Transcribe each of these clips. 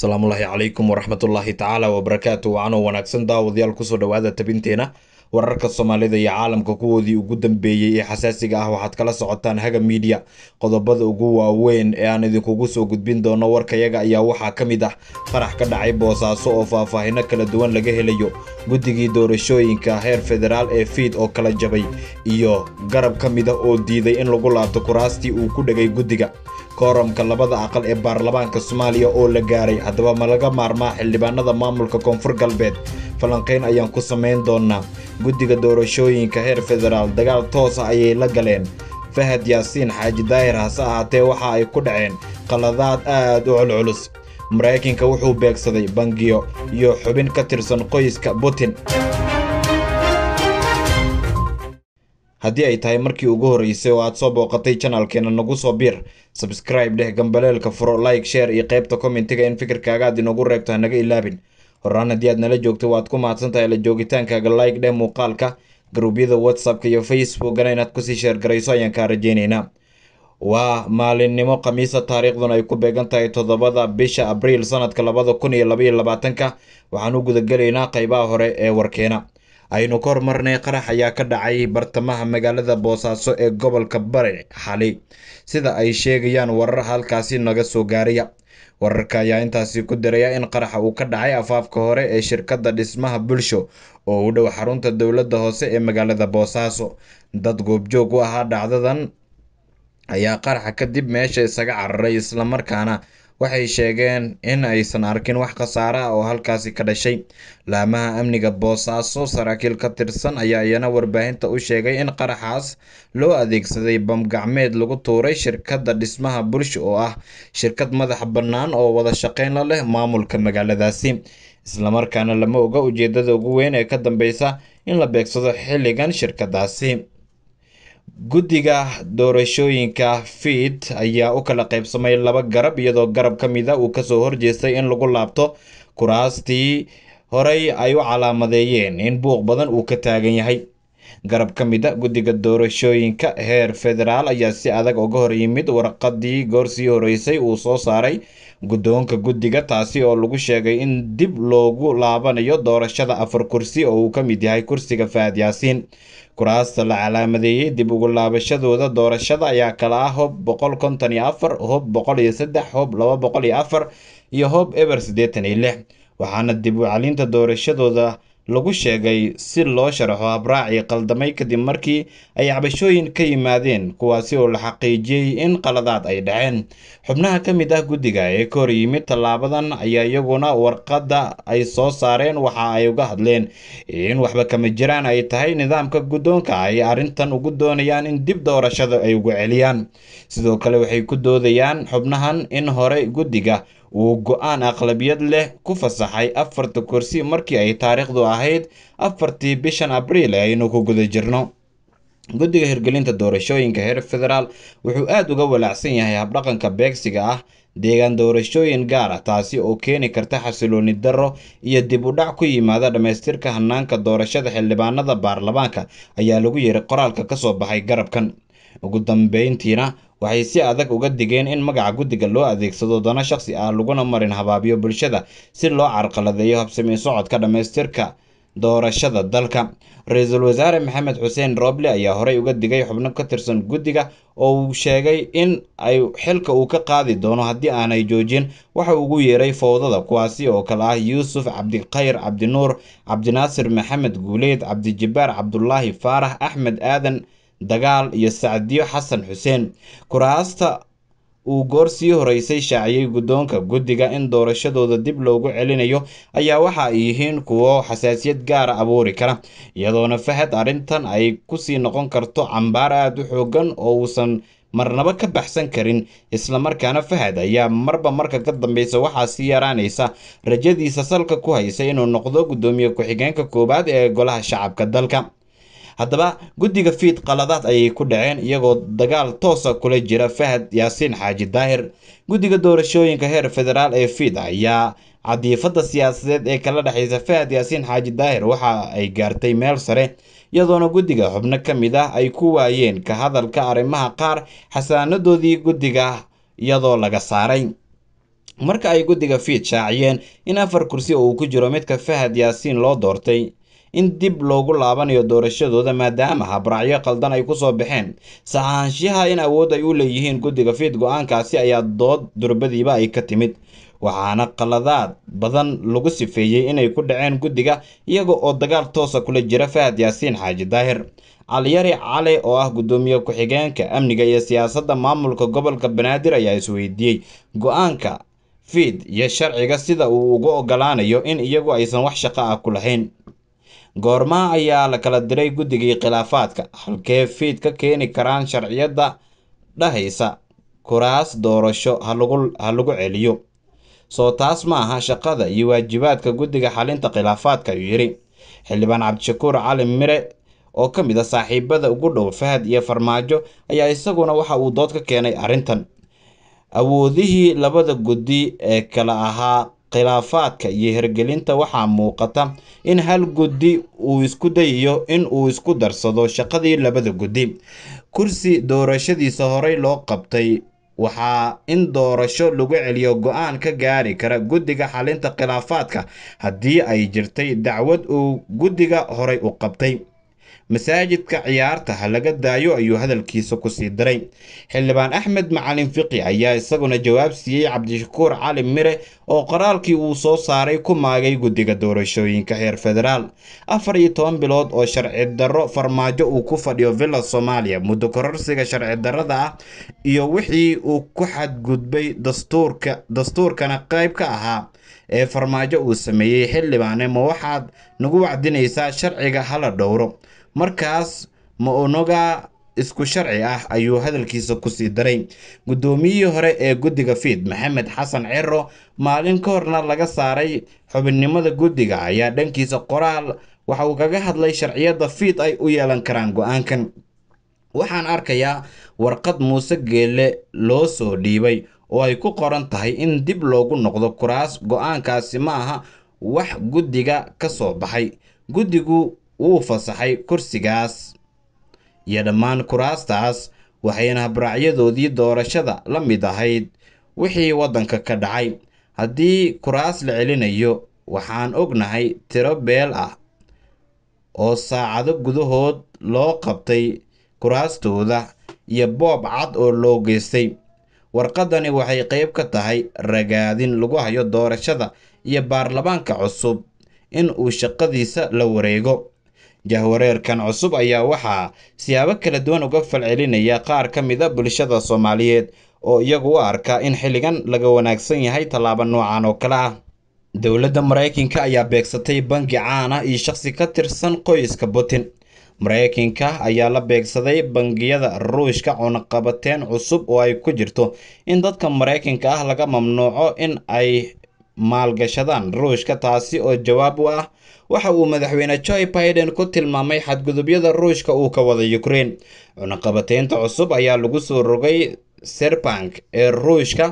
asalaamullaahi calaykum waraxmatullaahi tacaala wabarakaatu wacanoo wanaagsan daawadayaal kusoo dhowaada tabinteena wararka soomaalida iyo caalamka kuwoodii ugu dambeeyey ee xasaasiga ah waxaad kala socotaan haga miidiya qodobada ugu waaweyn ee aan idinkugu soo gudbin doono warkayaga ayaa waxaa ka mid ah qarax ka dhacay boosaaso oo faahfaahino kala duwan laga helayo guddigii doorashooyinka heer federaal ee fiid oo kala jabay iyo garab ka mid ah oo diiday in lagu laabto kuraastii uu ku dhegay guddiga kooramka labada aqal ee baarlamaanka soomaaliya oo la gaaray haddaba ma laga maarmaa xildhibaanada maamulka koonfur galbeed falanqayn ayaan ku samayn doonaa guddiga doorashooyinka heer federaal dagaal toosa ayay la galeen fahad yaasiin xaaji daahir hase ahaatee waxa ay ku dhaceen qaladaad aad u culculus maraykanka wuxuu beegsaday bangiyo iyo xubin ka tirsan qoyska putin haddii ay tahay markii ugu horreysay oo aad soo booqatay janalkeena nagu soo biir sabscribe dheh gambaleelka furo like share iyo qaybta commentiga in fikirkaaga aad inoogu reebto hanaga ilaabin horaan haddii aad nala joogto waad ku mahadsan tahay la joogitaankaaga like dheh muuqaalka garuubyada whatsappka iyo facebookana inaad kusii sheergarayso ayaan kaa rajeyneynaa waa maalinimo khamiisa taariikhduna ay ku beegan tahay toddobada bisha abriil sanadka labada kun iyo labaiyo labaatanka waxaan u gudagelaynaa qeybaha hore ee warkeena aynu ka hormarnay qarax ayaa ka dhacay bartamaha magaalada boosaaso ee gobolka bari xali sida ay sheegayaan warar halkaasi naga soo gaaraya wararka ayaa intaasi ku diraya in qaraxa uu ka dhacay afaafka hore ee shirkadda dhismaha bulsho oo u dhow xarunta dowladda hoose ee magaalada boosaaso dad goobjoog u ahaa dhacdadan ayaa qaraxa kadib meesha isaga cararay islamarkaana waxay sheegeen in aysan arkin wax khasaare ah oo halkaasi ka dhashay laamaha amniga boosaaso saraakiil ka tirsan ayaa iyana warbaahinta u sheegay in qaraxaas loo adeegsaday bamgacmeed lagu tuuray shirkadda dhismaha bulsho oo ah shirkad madax bannaan oo wada shaqeyn la leh maamulka magaaladaasi islamarkaana lama oga ujeedada ugu weyn ee ka dambeysa in la beegsado xilligan shirkadaasi guddiga doorashooyinka fiid ayaa u kala qaybsamay laba garab iyadoo garab ka mid a uu kasoo horjeestay in lagu laabto kuraastii horey ay u calaamadeeyeen in buuq badan uu ka taagan yahay garab ka mid a guddiga doorashooyinka heer federaal ayaa si adag uga hor yimid warqadii goorsii horeysay uu soo saaray guddoonka guddiga taasi oo lagu sheegay in dib loogu laabanayo doorashada afar kursi oo uu ka mid yahay kursiga fahad yaasiin kuraasta la calaamadeeyey dib ugu laabashadooda doorashada ayaa kala ah hob boqol konton iyo afar hob boqol iyo saddex hob laba boqol iyo afar iyo hob eber siddeetan iyo lix waxaana dib u calinta doorashadooda lagu sheegay si loo sharaxo habraacii qaldamay kadib markii ay cabashooyin ka yimaadeen kuwaasi oo la xaqiijiyey in qaladaad ay dhaceen xubnaha ka mid ah guddiga ee ka hor yimid tallaabadan ayaa iyaguna warqadda ay soo saareen waxa ay uga hadleen in waxba kama jiraan ay tahay nidaamka guddoonka ay arrintan ugu doonayaan in dib doorashada ay ugu celiyaan sidoo kale waxay ku doodayaan xubnahan in hore guddiga uu go-aan aqlabiyad leh ku fasaxay afarta kursi markii ay taariikhdu ahayd afartii bishan abriil ee aynu ku guda jirno guddiga hirgelinta doorashooyinka heer federaal wuxuu aada uga walaacsan yahay habdhaqanka beegsiga ah deegaan doorashooyin gaar ah taasi oo keeni karta xasilooni darro iyo dib u dhac ku yimaada dhammaystirka hanaanka doorashada xildhibaanada baarlamaanka ayaa lagu yiri qoraalka kasoo baxay garabkan ugu dambeyntiina waxay si adag uga digeen in magaca guddiga loo adeegsado dano shaqsi ah laguna marin habaabiyo bulshada si loo carqaladeeyo habsami socodka dhammaystirka doorashada dalka ra-iisul wasaare maxamed xuseen roble ayaa horey uga digay xubno ka tirsan guddiga oo uu sheegay in ay xilka uu ka qaadi doono haddii aanay joojin waxa ugu yeeray fowdada kuwaasi oo kale ah yuusuf cabdikhayr cabdinuur cabdinaasir maxamed guuleed cabdijabbaar cabdulaahi faarax axmed aadan dagaal iyo sacdiyo xasan xuseen kuraasta uu goor sii horeysay shaaciyey guddoonka guddiga in doorashadooda dib loogu celinayo ayaa waxa ay yihiin kuwo xasaasiyad gaara abuuri kara iyadoona fahad arrintan ay kusii noqon karto cambaar aada u xoogan oo uusan marnaba ka baxsan karin islamarkaana fahad ayaa marba marka ka dambeysa waxaa sii yaraanaysa rajadiisa salka ku haysa inuu noqdo guddoomiye ku-xigeenka koowaad ee golaha shacabka dalka haddaba guddiga fiid qaladaad ayay ku dhaceen iyagoo dagaal toosa kula jira fahad yaasiin xaaji daahir guddiga doorashooyinka heer federaal ee fiid ayaa cadiifada siyaasadeed ee kala dhexeysa fahad yaasiin xaaji daahir waxa ay gaartay meel sare iyadoona guddiga xubno ka mid ah ay ku waayeen ka hadalka arrimaha qaar xasaanadoodii guddiga iyadoo laga saaray marka ay guddiga fiid shaaciyeen in afar kursi oo uu ku jiro midka fahad yaasiin loo doortay in dib loogu laabanayo doorashadooda maadaama habraacyo qaldan ay kusoo baxeen saxaanshiyaha in awood ay u leeyihiin guddiga fiid go-aankaasi ayaa dood durbadiiba ay ka timid waxaana qaladaad badan lagu sifeeyey inay ku dhaceen guddiga iyaga oo dagaal toosa kula jira fahad yaasiin xaaji daahir caliyari cali oo ah guddoomiye ku-xigeenka amniga iyo siyaasadda maamulka gobolka banaadir ayaa isweydiiyey go-aanka fiid iyo sharciga sida uu ugu ogolaanayo in iyagu aysan wax shaqo ah ku lahayn goormaa ayaa la kala diray guddigii khilaafaadka halkee fiid ka keeni karaan sharciyadda dhahaysa kuraas doorasho ha lagu celiyo soo taas ma aha shaqada iyo waajibaadka guddiga xalinta khilaafaadka ayuu yidhi xildhibaan cabdishakuur cali mire oo ka mid a saaxiibada ugu dhow fahad iyo farmaajo ayaa isaguna waxa uu dood ka keenay arrintan awoodihii labada guddi ee kala ahaa khilaafaadka iyo hirgelinta waxaa muuqata in hal guddi uu isku dayayo in uu isku darsado shaqadii labada guddi kursi doorashadiisa horey loo qabtay waxaa in doorasho lagu celiyo go-aan ka gaari kara guddiga xalinta khilaafaadka haddii ay jirtay dacwad uu guddiga horey u qabtay masaajidka ciyaarta ha laga daayo ayuu hadalkiisa kusii daray xildhibaan axmed macalin fiqi ayaa isaguna jawaab siiyey cabdishakuur cali mire oo qoraalkii uu soo saaray ku maagay guddiga doorashooyinka heer federaal afar iyo toban bilood oo sharci darro farmaajo uu ku fadhiyo villa soomaaliya muddo kororsiga sharci darrada ah iyo wixii uu ku xadgudbay dastuurka dastuurkana qayb ka ahaa ee farmaajo uu sameeyey xildhibaane ma waxaad nagu wacdinaysaa sharciga hala dhowro markaas ma onoga isku sharci ah ayuu hadalkiisa kusii daray guddoomiyihii hore ee guddiga fiid maxamed xasan ciro maalin ka horna laga saaray xubinnimada guddiga ayaa dhankiisa qoraal waxa uu kaga hadlay sharciyadda fiid ay u yeelan karaan go-aankan waxaan arkayaa warqad muuse geelle loo soo dhiibay oo ay ku qoran tahay in dib loogu noqdo kuraas go-aankaasi ma aha wax guddiga ka soo baxay guddigu wuu fasaxay kursigaas iyo dhammaan kuraastaas waxayna habraacyadoodii doorashada la mid ahayd wixii waddanka ka dhacay haddii kuraas la celinayo waxaan ognahay tiro beel ah oo saacado gudahood loo qabtay kuraastooda iyo boob cad oo loo geystay warqadani waxay qayb ka tahay ragaadin lagu hayo doorashada iyo baarlamaanka cusub in uu shaqadiisa la wareego jahwareerkan cusub ayaa waxaa siyaabo kala duwan uga falcelinaya qaar ka mid a bulshada soomaaliyeed oo iyagu u arka in xilligan laga wanaagsan yahay tallaabo noocan oo kale ah dowladda maraykanka ayaa beegsatay bangi caan ah iyo shaqsi ka tirsan qoyska putin maraykanka ayaa la beegsaday bangiyada ruushka cunaqabateen cusub oo ay ku jirto in dadka maraykanka ah laga mamnuuco in ay maalgashadaan ruushka taasi oo jawaab u ah waxa uu madaxweyne joe biden ku tilmaamay xadgudubyada ruushka uu ka wada ukraine cunaqabateynta cusub ayaa lagu soo rogay serbank ee ruushka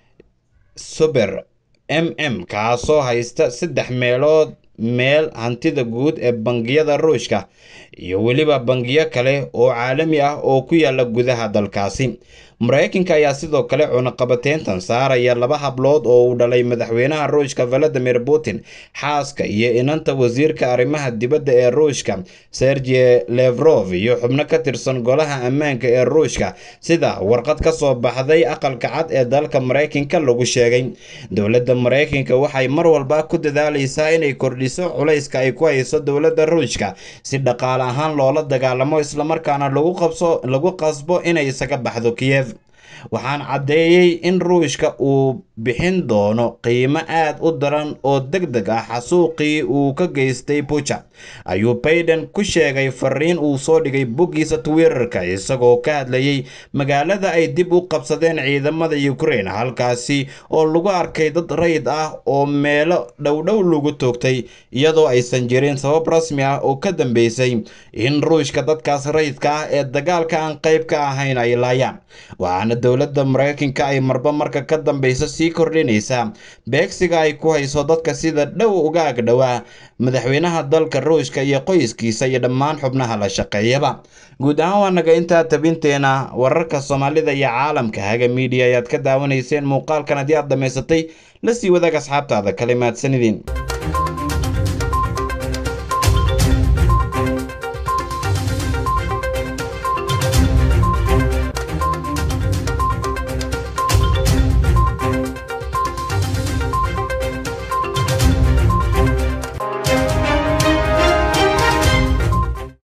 suber m m kaasoo haysta saddex meelood meel hantida guud ee bangiyada ruushka iyo weliba bangiyo kale oo caalami ah oo ku yaala gudaha dalkaasi maraykanka ayaa sidoo kale cunaqabateyntan saaraya laba hablood oo uu dhalay madaxweynaha ruushka valadimir putin xaaska iyo inanta wasiirka arrimaha dibadda ee ruushka sergey levrof iyo xubno ka tirsan golaha ammaanka ee ruushka sida warqad ka soo baxday aqalka cad ee dalka maraykanka lagu sheegay dowladda maraykanka waxay mar walba ku dadaalaysaa inay kordhiso culayska ay ku hayso dowladda ruushka si dhaqaale ahaan loola dagaalamo islamarkaana lagu qasbo inay isaga baxdo kiyev waxaan caddeeyey in ruushka uu bixin doono qiimo aad u daran oo deg deg ah xasuuqii uu ka geystay buja ayuu baiden ku sheegay fariin uu soo dhigay boggiisa twitterka isagoo ka hadlayay magaalada ay dib u qabsadeen ciidamada ukraine halkaasi oo lagu arkay dad rayid ah oo meelo dhowdhow lagu toogtay iyadoo aysan jirin sabab rasmi ah oo ka dambeysay in ruushka dadkaas rayidka ah ee dagaalka aan qayb ka ahayn ay laayaan waxaana dowladda maraykanka ay marba marka ka dambeysa sii sii kordhinaysaa beegsiga ay ku hayso dadka sida dhow uga agdhowaa madaxweynaha dalka ruushka iyo qoyskiisa iyo dhammaan xubnaha la shaqeeyaba guud ahaan waa naga intaa tabinteena wararka soomaalida iyo caalamka haga miidiya ayaad ka daawanayseen muuqaalkan haddii aad dhammaysatay la sii wadaag asxaabtaada kale mahadsanidin